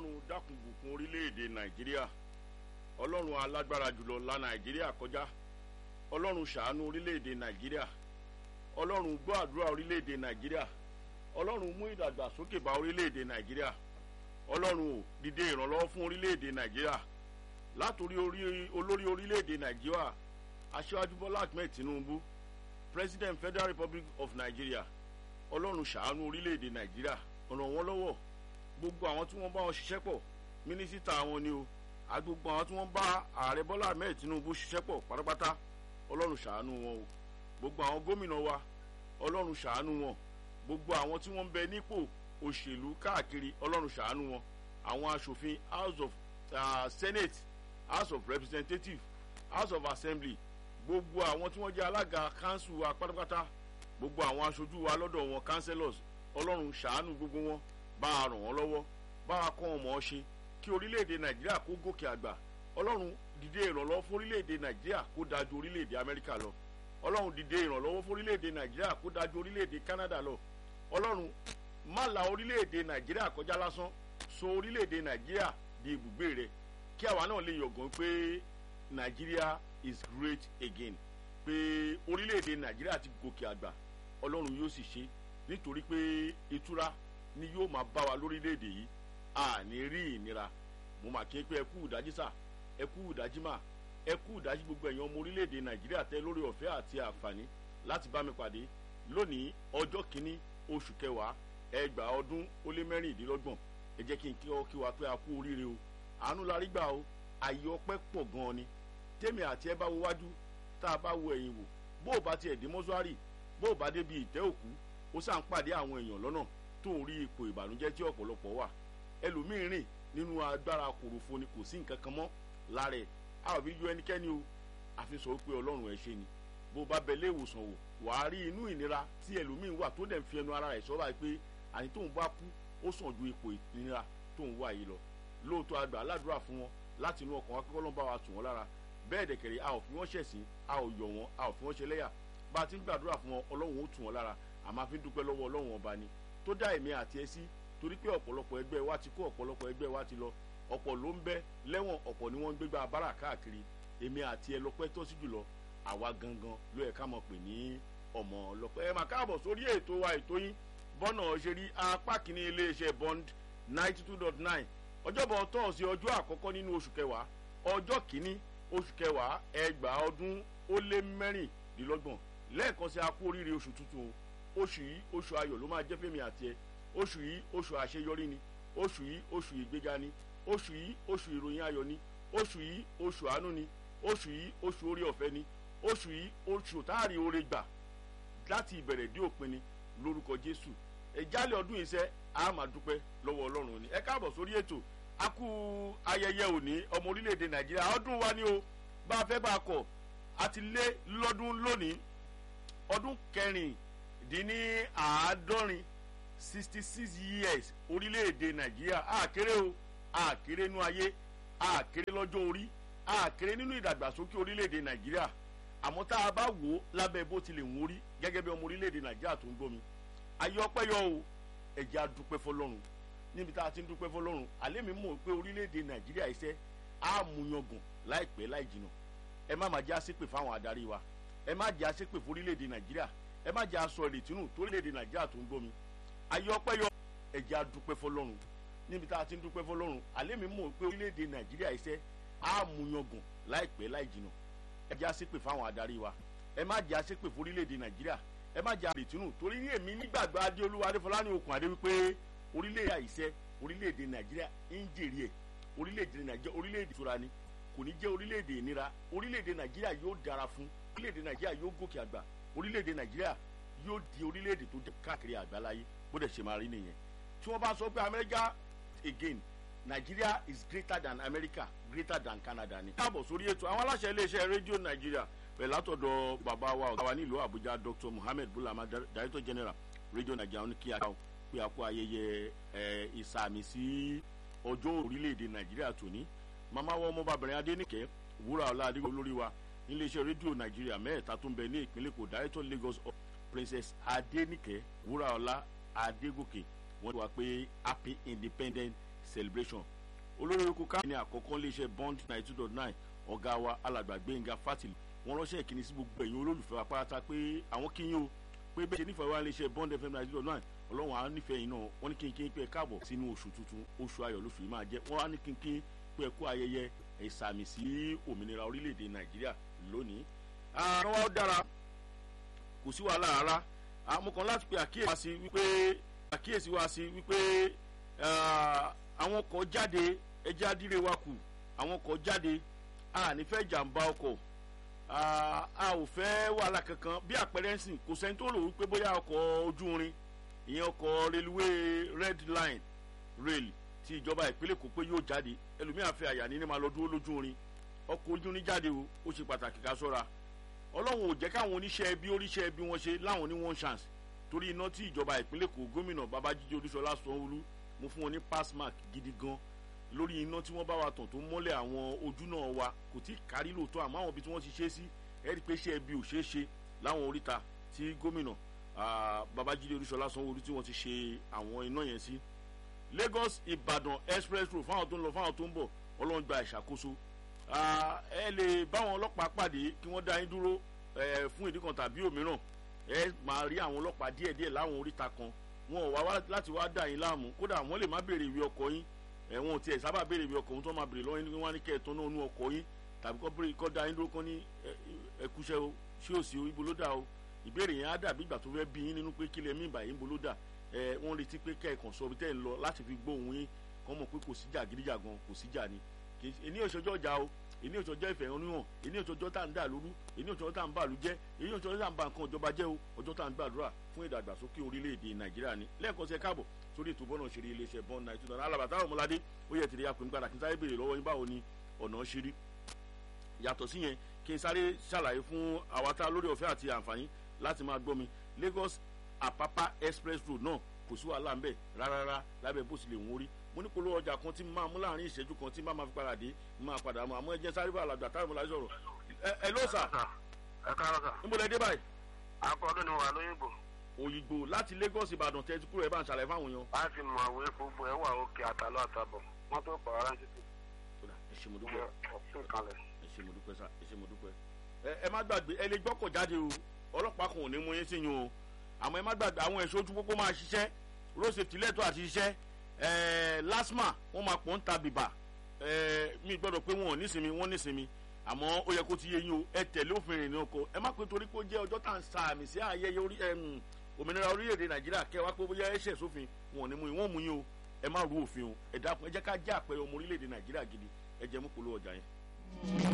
ọlọ́run dákun bùkún orílẹ̀-èdè nàìjíríà ọlọ́run alágbára jùlọ la nàìjíríà kọjá ọlọ́run ṣàánú orílẹ̀-èdè nàìjíríà ọlọ́run gbọ́ àdúrà orílẹ̀-èdè nàìjíríà ọlọ́run mú ìdàgbàsókè bá orílẹ̀-èdè nàìjíríà ọlọ́run ò dìde ìrànlọ́wọ́ fún orílẹ̀-èdè nàìjíríà látòrí olórí orílẹ̀-èdè nàìjíríà aṣíwájú bọ́lá ahmed tinubu president federal republic of nigeria ọlọ́run ṣàánú orílẹ̀-èdè nàìjíríà ràn wọ́n lọ́wọ́ gbogbo àwọn tí wọ́n bá wọn ṣiṣẹ́ pọ̀ mínísítà wọn ni o agbogbo àwọn tí wọ́n bá ààrẹ bọ́lá ahmed tinubu ṣiṣẹ́ pọ̀ pátápátá ọlọ́run ṣàánú wọn o gbogbo àwọn gómìnà wa ọlọ́run ṣàánú wọn gbogbo àwọn tí wọ́n ń bẹ nípò òṣèlú káàkiri ọlọ́run ṣàánú wọn àwọn aṣòfin house of uh, senate house of representatives house of assembly gbogbo àwọn tí wọ́n jẹ́ alága council wa pátápátá gbogbo àwọn aṣojú wa lọ́dọ̀ wọn councillors ọlọ́run ṣàánú gbogbo wọn bá a ràn wọ́n lọ́wọ́ bá a kọ́ wọn mọ̀ ọ́ ṣe kí orílẹ̀-èdè nàìjíríà kó gòkè àgbà ọlọ́run dìde ìrànlọ́wọ́ fún orílẹ̀-èdè nàìjíríà kó dájú orílẹ̀-èdè amẹ́ríkà lọ ọlọ́run dìde ìrànlọ́wọ́ fún orílẹ̀-èdè nàìjíríà kó dájú orílẹ̀-èdè canada lọ ọlọ́run má la orílẹ̀-èdè nàìjíríà kọjá lásán so orílẹ̀-èdè nàìjíríà di ibùgbé rẹ kí àwa náà lè yọ̀gàn pé nàìjíríà is great again pé orílẹ̀-èdè nàìjíríà ti gòkè àgbà ọlọ́run yóò sì ṣe nítorí pé ìtura ni yóò máa bá wa lórílẹ̀‐èdè yìí a ní rí ìnira mo máa kí n pé ẹ kú ìdájí sà ẹ kú ìdájí mà ẹ kú ìdájí gbogbo ẹ̀yàn ọmọ orílẹ̀‐èdè nàìjíríà tẹ lórí ọ̀fẹ́ àti àǹfààní láti bá mi pàdé lónìí ọjọ́ kìíní oṣù kẹwàá ẹgbàá ọdún ó lé mẹ́rìndínlọ́gbọ̀n ẹ jẹ́ kí n kí ọ kí wa pé a kú oríire o àánú la rí gbà o àyè ọpẹ́ pọ̀ gan-an ni tèmi àti ẹ bá wo wájú tá a bá wo ẹ̀yìn wò bó o bá tiẹ̀ dé mọ́ṣúárì bó o bá débi ìtẹ́ òkú ó sàn pàdé àwọn èèyàn lọ́nà tó ń rí ipò ìbànújẹ́ tí ọ̀pọ̀lọpọ̀ wà ẹlòmíín rìn nínú agbára kòròfo ni kò sí nǹkan kan mọ́ lára ẹ̀ a ò fi yọ ẹnikẹ́ni o àfi sọ pé ọlọ́run ẹ̀ ṣe ni bó o bá bẹ ilé ìwòsàn wò wàá rí inú ìnira tí ẹlòmíín wà tó dẹ̀ ń fi ẹnu ara rẹ̀ sọ́ra pé àní tóun bá kú ó sàn ju ipò ìnira tóun wà yìí lọ lóòótọ́ àgbà aládùúrà fún wọn láti inú ọkàn akẹ́kọ̀ọ́ ló ń bá wa tù wọ́n lára bẹ́ẹ̀ dẹ̀kẹ̀rẹ̀ a ò fi wọ́n ṣẹ̀sín a ò yọ̀ wọ́n a ò fi wọ́n ṣe lẹ́yà bá a ti ń gbàdúrà fún wọn ọlọ́run ó tù wọ́n lára àmọ́ a fi ń dúpẹ́ lọ́wọ́ ọlọ́run ọba ni tó dá èmi àti ẹ sí torí pé ọ̀pọ̀lọpọ̀ ẹgbẹ́ wa ti kó ọ̀pọ̀lọpọ̀ ẹgbẹ́ wa ti lọ ọ̀pọ̀ ló ń bẹ lẹ́wọ̀n ọ̀pọ̀ ni wọ́n ń gbégbá abára káàkiri èmi àti ẹ lọ́pẹ́ tó sí jùlọ àwa gangan ló yẹ ká mọ̀ pé ní ọmọ ọlọ́pẹ́ ẹ máa káàbọ̀ sórí ètò wa ètò yín bọ́nà ṣe rí apá kìíní iléeṣẹ́ bond ninety two dot nine ọjọ́bọ̀ tọ́ọ̀sì ọjọ́ àkọ́kọ́ nínú oṣù kẹwàá ọjọ́ kìíní oṣù kẹwàá ẹgbàá ọdún ó lé mẹ́rìndínlọ́gbọ̀n lẹ́ẹ̀kan sí akú oríire oṣù tuntun oṣù yìí oṣù ayọ̀ ló máa jẹ́ fẹ́mi àti ẹ oṣù yìí oṣù àṣeyọrí ni oṣù yìí oṣù ìgbéga ni oṣù yìí oṣù ìròyìn ayọ̀ ni oṣù yìí oṣù àánú ni oṣù yìí oṣù orí ọ̀fẹ́ ni oṣù yìí oṣù táàrí oore gbà láti ìbẹ̀rẹ̀ dé òpin ni lórúkọ jésù ìjálẹ̀ ọdún yìí sẹ́ a máa dúpẹ́ lọ́wọ́ ọlọ́run ni ẹ káàbọ̀ sórí ètò a kú ayẹyẹ òní ọmọ orílẹ̀-èdè nàìjíríà ọdún wa ni o bá a fẹ́ bá a kọ̀ a ti lé lọ́dún lónìí ọdún kẹrìndínní àádọ́rin sixty six years orílẹ̀-èdè nàìjíríà àkéré o àkéré nínú ayé àkéré lọ́jọ́ orí àkéré nínú ìdàgbàsókè orílẹ̀-èdè nàìjíríà àmọ́ tá a bá wò ó lábẹ́ bó ti lè wọ́n rí gẹ́gẹ́ bí ọmọ orílẹ̀-èdè nàìjíríà tó ń gbómi ayé ọpẹ́ yọ o ẹ̀jẹ̀ á dúpẹ́ fọlọ́run níbi tá a ti ń dúpẹ́ fọlọ́run àlẹ́ mi mọ̀ pé orílẹ̀-èdè nàìjíríà iṣẹ́ á mú yangàn láìpẹ́ láì jìnnà ẹ má má jẹ́ àṣepè fáwọn adarí wa ẹ má jẹ́ àṣepè fún orílẹ̀-èdè nàìjíríà ẹ má jẹ́ aṣọ ìrètí nù tó orílẹ̀-èdè nàìjíríà tó ń gbómi ayé ọpẹ́ yọ ẹ̀jẹ̀ á dúpẹ́ fọlọ́run níbi tá a ti ń dúpẹ́ fọlọ́run àlẹ́ mi mọ̀ pé orílẹ̀-èdè nàìjíríà iṣẹ́ á mú yangàn láìpẹ́ láì jìnnà ẹ jẹ́ àṣepè fáwọn adarí wa ẹ má jẹ́ àṣepè fún orílẹ̀-èdè nàìjíríà ẹ má jẹ́ àrètí nù torí ní èmi nígbàgbọ́ adéolúwa adéfọlání okùn adé wípé orílẹ̀-èdè àìsẹ́ orílẹ̀-èdè nàìjíríà ń jèrè ẹ̀ orílẹ̀-èdè nàìjíríà orílẹ̀-èdè ìtura ni kò ní jẹ́ orílẹ̀-èdè ìnira orílẹ̀-èdè nàìjíríà yóò dára fún orílẹ̀-èdè nàìjíríà yóò gòkè àgbà orílẹ̀-èdè nàìjíríà yóò di orílẹ̀-èdè tó káàkiri àgbáláyé bó dẹ̀ ṣe máa rí nìyẹn tí wọ́n bá sọ pé amẹ́ríkà again Nigeria is greater than America greater than Canada ni. káàbọ̀ sórí ètò àwọn aláṣẹ iléeṣẹ́ rédíò nàìjíríà pẹ̀lú látọ̀dọ̀ bàbá wa ọ̀gá wa nílùú àbújá Dr. Muhammed Bulama director general rédíò nàìjíríà ní kí a pé a kó ayẹyẹ ìsàmì sí ọjọ́ orílẹ̀-èdè nàìjíríà tòní màmá wa ọmọbabìnrin adéníkẹ́ wúrà ọlá adigun olórí wa níléeṣẹ́ rédíò nàìjíríà mẹ́ẹ̀ta tó ń bẹ ní ìpínlẹ̀ èkó director Lagos Princess adéníkẹ́ wúrà ọlá adégòkè wọ́n ti wá pé happy independent celebration olórí oko ká ní àkọ́kọ́ iléeṣẹ́ bond ninety two dot nine ọ̀gá wa alàgbà gbẹ̀ngà fátìlì wọ́n ránṣẹ́ ìkíni sí gbogbo ẹ̀yin olólùfẹ́ wa pátá pé àwọn kíyìn o pé bẹ́ẹ̀ ṣe nífẹ̀ẹ́ wa iléeṣẹ́ bond fm ninety two dot nine ọlọ́run á nífẹ̀ẹ́ yìí náà wọ́n ní kínkín pé ẹ káàbọ̀ sínú oṣù tuntun oṣù ayọ̀ lóṣù yìí máa jẹ́ wọ́n á ní kínkín pé ẹ kú ayẹyẹ ìsàmì sí òmìnira orílẹ̀-èdè nàìjíríà lónìí. àrùn wa dára kò sí wàhálà rárá àmọ́ kan láti pe àkíyèsí wa sí wípé àkíyèsí wa sí wípé àwọn ọkọ̀ jáde ẹjẹ́ adíre wa kù àwọn ọkọ̀ jáde a ní fẹ́ jàǹbá ọkọ̀ a ò fẹ́ wàhálà kankan bí àpẹẹrẹ ń sìn kò sẹ́ni tó rò wípé bóyá ọkọ̀ ojú irin ìyẹn ọkọ̀ railway red line rail ti ìjọba ìpínlẹ̀ kò pé yóò jáde ẹlòmíà fẹ́ àyà ní ní máa lọ dúró lójú irin ọkọ̀ ojú irin jáde o ó ṣe pàtàkì ká sọ́ra ọlọ́run ò jẹ́ káwọn oníṣẹ́ ẹbí oríṣẹ́ ẹbí wọn ṣe láwọn ní one chance torí iná tí ìjọba ìpínlẹ̀ kò gómìnà babájídé olúṣọlá sanwó-olú mo fún wọn ní pass mark gidi gan lórí iná tí wọ́n bá wa tàn tó mọ́lẹ̀ àwọn ojú náà wa kò tí ì kárí lóòótọ́ àmọ́ àwọn ibi tí wọ́n ti ṣe sí ẹ rí i pé iṣẹ́ ẹbí ò ṣeé ṣe láwọn oríta tí gómìnà babájídé olúṣọlá sanwó-olú tí wọ́n ti ṣe àwọn iná yẹn sí lagos ìbàdàn express road fáwọn tó ń lọ fáwọn tó ń bọ̀ ọlọ́run gba ìṣàkóso ẹ lè báwọn ọlọ́pàá pàdé kí wọ́n dá yín dúró fún ìdí kan tàbí òmíràn ẹ máa rí àwọn ọlọ́pàá díẹ̀díẹ̀ láwọn oríta kan wọn ò wá láti wá dà yín láàmú kódà wọ́n lè má béèrè ìwé ọkọ̀ yín ẹ̀wọ̀n tiẹ̀ sábà béèrè ìwé ọkọ̀ ohun tó máa béèrè lọ́wọ́ yín wọ́n á ní kẹ́ ẹ̀ tán náà nú ọkọ̀ yín tàbí kọ́ béèrè kọ́ da yín dúró kán ní ẹkúṣẹ́ o ṣé ò sí o ibo ló dà o ìbéèrè yẹn á dàbí ìgbà tó fẹ́ bí yín nínú pé kílẹ̀ mí ìbà yín bo ló dà ẹ wọ́n retí pé kẹ́ ẹ̀ kàn sọ ibi tẹ́ ẹ̀ ń lọ láti fi gbóhùn yín kọ́ mọ̀ pé kò síjà gidijagan kò síjà ni èní òṣèjọ́ ọjà o èní òṣèjọ́ ìfẹ̀hónúhàn èní òṣèjọ́ tá à ń dà lóru èní òṣèjọ́ tá à ń bà lú jẹ́ èní òṣèjọ́ tá à ń bà nǹkan ìjọba jẹ́ o ọjọ́ tá à ń gbàdúrà fún ìdàgbàsókè orílẹ̀-èdè nàìjíríà ni lẹ́ẹ̀kan sí ẹ káàbọ̀ sórí ètò bọ́nà ṣeré iléeṣẹ́ bọ́n náà ìtura alábàtà ọmọládé ó yẹ tìrẹ apẹ̀ nígbàdà kí n sáré béèrè lọ́wọ́ yín báwo ni ọ̀nà ṣeré yàtọ̀ sí yẹn kí n sáré ṣàlàyé fún àwátá lórí ọ̀fẹ́ àti àǹfààní láti máa gbọ́ mi Lagos Apapa express road náà kò sí wàhálà ń bẹ̀ rárá lábẹ́ bó sì lè wọ́n rí mo ní polówó ọjà kan tí mo máa mú láàrin ìṣẹ́jú kan tí mo máa fi padà dé mo máa padà mọ́ àmọ́ ẹ jẹ́ sáré bá àlàgbà táwọn ọmọláṣẹ́ sọ̀rọ̀ ẹ ẹ ló sà. ẹ káàárọ̀ sà. níbo lẹ dé báyìí. akọọdún ni wà lóyìnbó. òyìnbó láti Lagos Ìbàdàn tẹ ti kúrò ẹ bá ń ṣàlàyé fáwọn èèyàn. láti mọ àwọn epo gbọ ẹ wà òkè àtàlọ àtàbọ wọn tó pàrọ ránṣẹ́ sí. ẹ ṣé mo dúpẹ́ ọ̀sùn kalẹ̀. ẹ ṣé mo dúpẹ́ sà ẹ ṣé mo dúpẹ́. ẹ má gbàgbé ẹ lè gbọ́kọ̀ jáde o ọlọ́pàá kan ò ní mú yín sí yín o àmọ́ ẹ má gbàgbé àwọn ẹ̀ṣọ́ ojú pópó máa ṣiṣẹ́ road safety lẹ́tọ̀ àti ṣiṣẹ́ ẹẹ lasma wọn máa pọ̀ ń ta bìbà ẹẹ mi gbọ́dọ̀ pé wọn ò nísinmi wọn nísinmi àmọ́ ó yẹ kó ti yé yín o ẹ tẹ̀lé òfin ìrìn ọkọ̀ ẹ má pé torí pé ó jẹ́ ọjọ́ tá à ń sa àmì sí ayẹyẹ orí òmìnira orílẹ̀-èdè nàìjíríà kẹ́ wá pé bóyá ẹ̀ṣẹ̀ sófin wọn ò ní mú yín wọ́n mú yín o ẹ má rú òfin o ẹ dákun ẹ jẹ́ ká jẹ́ àpẹẹrẹ ọmọ orílẹ̀-èdè nàìjíríà gidi ẹ jẹ́ mú polówó ọjà yẹn.